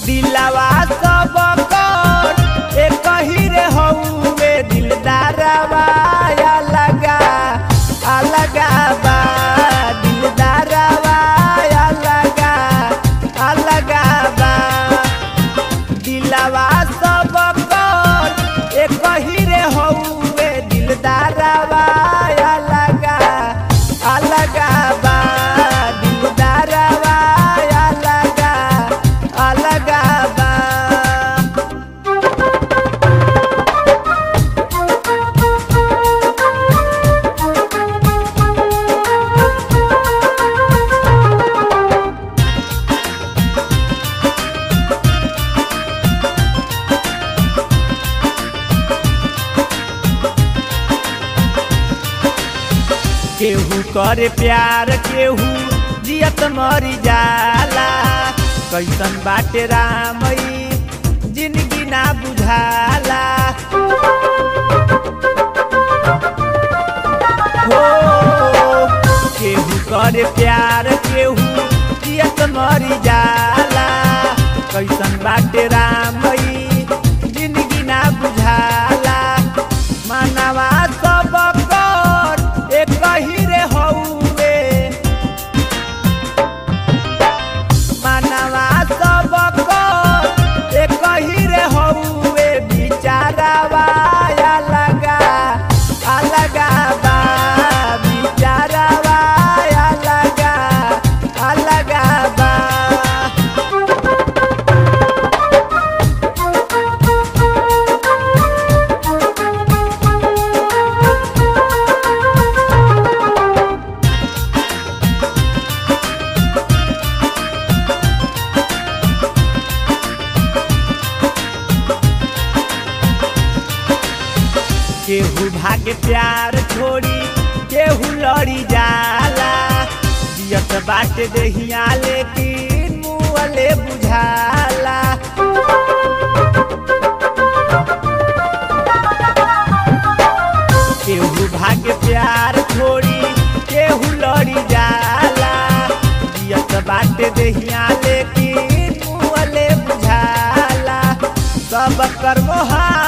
दिलवा सब कर एक ही रे हउवे दिलदारवा अलगा अलगा बा दिलदारवा अलगा अलगा बा दिलवा सब कर एक ही रे हउवे दिलदारवा अलगा अलगा बा दिलदारवा अलगा अलगा बा केहू करे प्यार केहू जियत मरी जाला कैसन बाटे रामई जिंदगी ना बुझाला हो केहू करे प्यार केहू जियत मरी जाला कैसन बाटे रामई जिंदगी ना बुझाला मानवा सब कर एक ही रे हउवे मानवा सब कर एक ही रे हउवे बिचारावा अलगा अलगा बा बिचारावा अलगा अलगा बा केहू भागे प्यार छोड़ी केहू लड़ी जाला जियत बाटे देहिया लेकिन मुअले बुझाला केहू भागे प्यार छोड़ी केहू लड़ी जाला जियत बाटे देहिया लेकिन मुअले बुझाला सब कर्मोहा